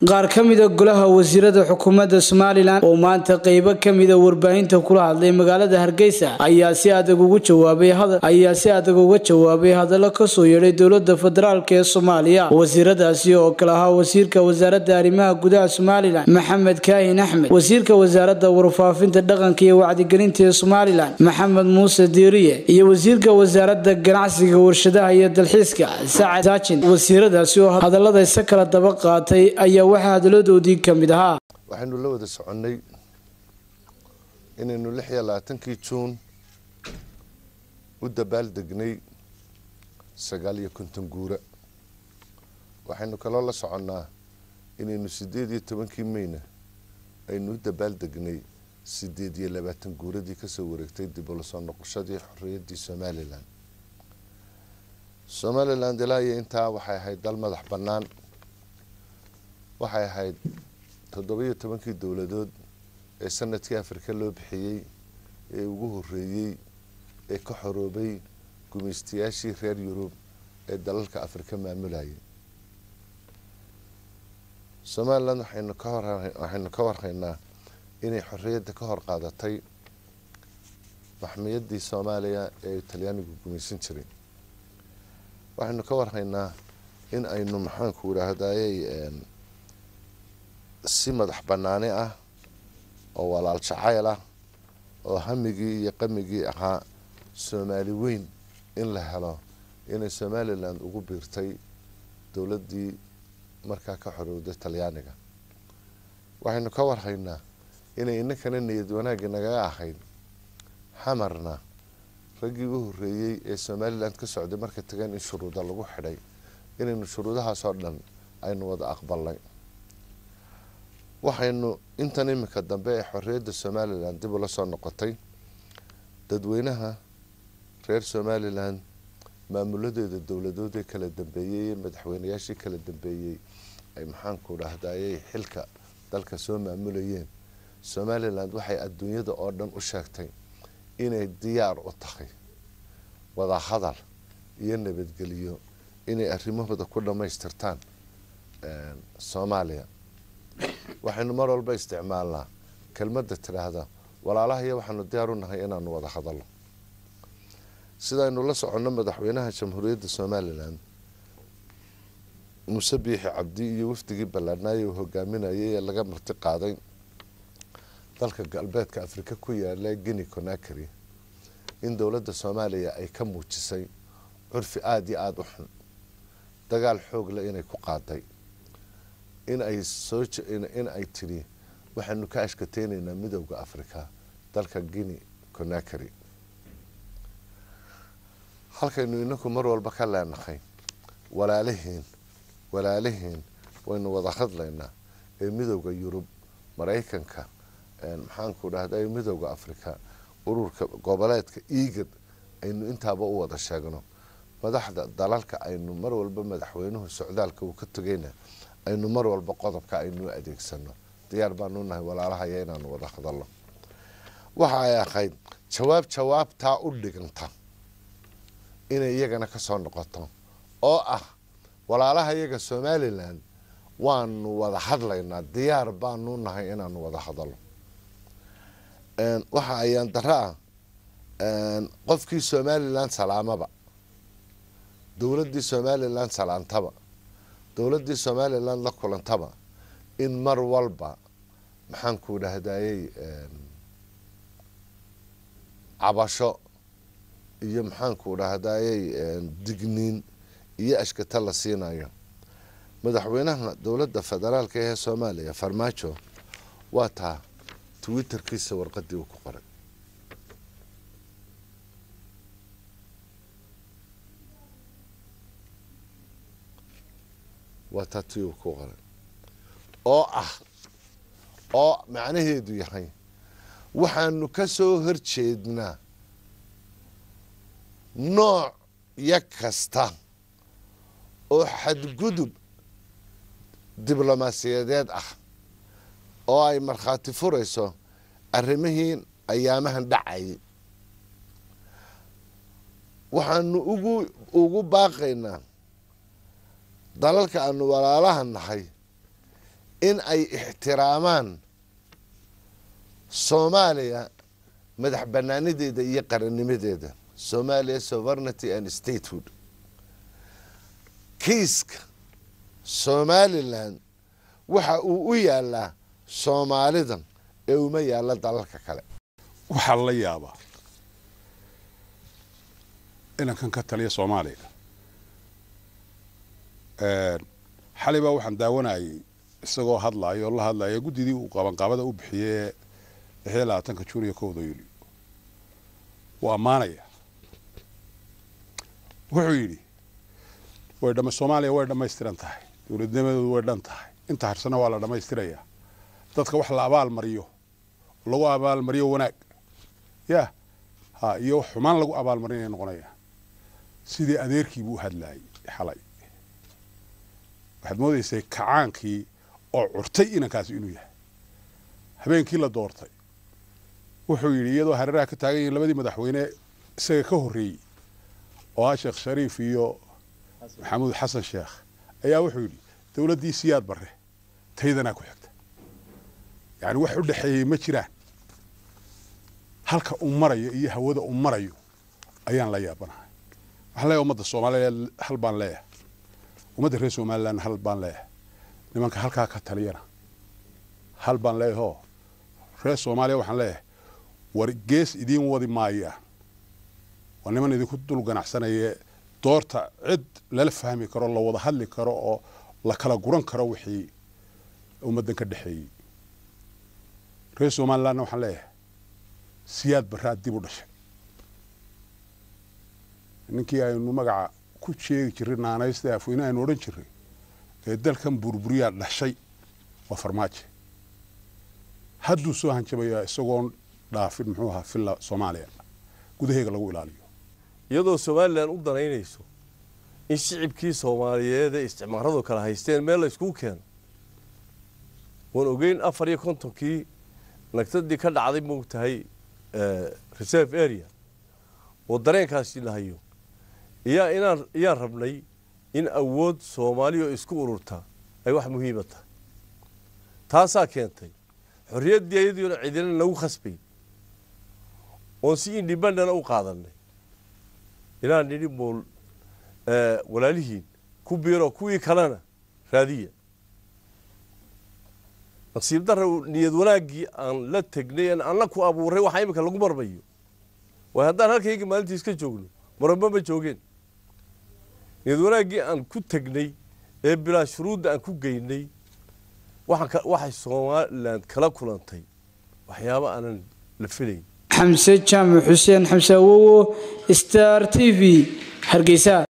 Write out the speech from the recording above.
qaar ka mida golaha wasiirada xukuumadda somalilan oo maanta qeybo ka mida warbaahinta kula hadlay magaalada hargeysa ayaa si adag ugu jawaabay ayaa si adag uga jawaabay hadallo kasoo yeedhay dowlada federaalk ee soomaaliya wasiiradaasi oo kale ahaa wasiirka wasaaradda arrimaha gudaha somalilan maxamed kaahin axmed wasiirka wasaaradda warfaafinta dhaqanka iyo wacdigelinta ee somalilan maxamed muuse diiriye iyo wasiirka wasaaradda ganacsiga warshadaha iyo dalxiiska sacad saajin wasiiradaasi oo hadalladaysa kala daba qaatay ayaa waxaa hadaladoodii ka mid ahaa waxaynu la wada soconnay inaynu lix iyo labaatankii juun u dabaaldegnay sagaal iyo konton guura waxaynu kaloo la soconnaa inaynu siddeed iyo tobankii meyna aynu u dabaaldegnay siddeed iyo labaatan guuradii kasoo wareegtay dib ula soo noqoshadii xorriyaddii somalilan somalilan ilaa iyo intaa waxay ahayd dal madax bannaan waxay ahayd toddoba-iyo tobankii dowladood ee sanadkii afrika loo bixiyey ee ugu horeeyey ee ka xoroobay gumaystayaashii reer yurub ee dalalka afrika maamulayay somalilan waxaynu ka hor waxaynu ka warhaynaa inay xorriyadda ka hor qaadatay maxmiyaddii soomaaliya ee talyaanigu gumaysan jiray waxaynu ka warhaynaa in aynu maxaanku idhaahdayey si madax banaani ah oo walaal jacayl ah oo hamigii iyo qamigii ahaa soomaali weyn in la helo inay somalilan ugu biirtay dowladdii markaa ka xorowday talyaaniga waxaynu ka warhaynaa inay inankana niyad wanaagii nagaga ahayd xamarna raggii u horeeyey ee somalilan ka socday markay tageen in shuruuda lagu xidhay inaynu shuruudahaasoo dhan aynu wada aqbalnay waxaynu intan iminka dambe ee xorriyadda somalilan dib ula soo noqotay dadweynaha reer somalilan maamuladeeda dowladood ee kala dambeeyey ee madaxweynayaashii kala dambeeyey ay maxaanku dhahdayay xilka dalka soo maamulayeen somalilan waxay adduunyada oo dhan u sheegtay inay diyaar u tahay wadahadal iyo nabadgeliyo inay arrimahooda ku dhammaystirtaan soomaaliya waxaynu mar walba isticmaalnaa kelmadda tidhaahda walaalahayo waxaanu diyaar u nahay inaanu wada hadalno sidaynu la soconno madaxweynaha jamhuuriyadda somalilan muuse biixi cabdi iyo wafdigii ballaadhnaaye uu hogaaminayay ee laga marti qaaday dalka galbeedka afrika ku yaala guinea conakry in dowladda soomaaliya ay ka muujisay curfi aada iyo aada u xun dagaal xoog leh inay ku qaaday in ay soo in ay tidhi waxaanu ka ashkateynaynaa midowda africa dalka guinea conakry halkaynu inaku mar walba ka leenahay walaalihiin walaalihiin waynu wada hadlaynaa ee midowda yurub maraykanka maxaanku dhahday midowda africa ururka goboleedka eagad aynu intaaba u wada sheegno madaxda dalalka aynu mar walba madaxweynuhu socdaalka uu ka tegayna aynu mar walba qodobka aynu adeegsano diyaar baanu nahay walaalahaya inaanu wada hadalno waxa ay ahayd jawaab jawaabtaa u dhiganta inay iyagana kasoo noqoto oo ah walaalaha iyaga somalilan waanu wada hadlaynaa diyaar baanu nahay inaanu wada hadalno waxa ayaan daro ah qofkii somalilan salaamaba dowladdii somalilan salaantaba dowladdii somalilan la kulantaba in mar walba maxaanku dhahdayey cabasho iyo maxaanku dhahdayey digniin iyo ashkata la siinayo madaxweynaha dowladda federaalka ee soomaaliya farmaajo waa taa twitterkiisa warqadii uu ku qoray waa taa tii uu ku qoray oo ah oo macnaheedu yahay waxaanu ka soo horjeednaa nooc ya kasta oo xadgudub diblomaasiyadeed ah oo ay markhaati furayso arrimihii ayaamahan dhacayay waxaanu ugu ugu baaqaynaa dalalka aanu walaalaha nahay in ay ixtiraamaan soomaaliya madax banaanideeda iyo qarannimadeeda somalia sovereignty and statehood kiiska somalilan waxa uu u yaalaa soomaalidan ee uma yaalla dalalka kale waxaa la yaabaa inankan ka taliya soomaaliya xalay baa waxaan daawanayay isagoo hadlaaya oo la hadlaya guddidii uu qabanqaabada u bixiyey lixyo labaatanka juun iyo kowda yuulyo wuu ammaanaya wuxuu yidhi way dhama soomaaliya way dhammaystiran tahay dowladnimadoodu way dhan tahay inta harsana waa la dhammaystirayaa dadka wax la abaal mariyo lagu abaalmariyo wanaag ya ha iyo xumaan lagu abaalmarinaya noqonayaan sidii adeerkii buu u hadlaayay xalay waxaad moodaysay kacaankii oo curtay inankaasi inuu yahay habeenkii la doortay wuxuu yidhi iyadoo hareeraha ka taagan yihiin labadii madaxweyne isaga ka horreeyey oo ah sheekh shariif iyo maxamuud xasan sheekh ayaa wuxuu yidhi dowladdii siyaad barre taydanaa ku xigta yacni wax u dhexeeyey ma jiraan halka uu marayo iyo hawada uu marayo ayaan la yaabanahay waxaan leeyahay ummadda soomaaliyeed hal baan leeyahay ummadda reer somaliland hal baan leeyahay nimanka halkaa ka taliyana hal baan leeyahay oo reer soomaaliya waxaan leeyahay war gees idiin wadi maayaan waa niman idinku dul ganacsanaya doorta cid lala fahmi karo la wada hadli karo oo la kala guran karo wixii ummaddan ka dhexeeyey reer somalilandna waxaan leeyahay siyaad barraad dib u dhashay ninkii aynu magaca ku sheegi jirray naanaysta afweyne aynu odhan jirray ee dalkan burburiyaa dhashay waa farmaajo hadduu soo hanjabayaa isagoon dhaafin muxuu ahaa villa soomaaliya gudaheega lagu ilaaliyo iyadoo somalilan u danaynayso in shicibkii soomaaliyeed ee isticmaaradu kala haysteen meel la yskugu keeno waan ogeyn afar iyo kontonkii nagtadii ka dhacday moogtahay reserve area oo dareenkaasi lahayo iyaa inaan iyaan rabnay in awood soomaaliya oo isku ururta ay wax muhiima tahay taasaa keentay xorriyaddii ayadiona cidina nagu khasbay oon si indhibandana u qaadanay inaan nidhi mool walaalihiin ku biiroo kuwii kalena raadiya nasiib darra niyad wanaaggii aan la tegnay en anna ku abuuray waxaa iminka lagu marmayo waay haddaan halkaygii maalintii iska joogno maramba ma joogeen niyad wanaaggii aan ku tegnay ee bilaa shuruudda aan ku geynay waxay somalilan kala kulantay waxyaabo aanan la filayn xamse jaamac xuseen xamse awowo star t v hargeysa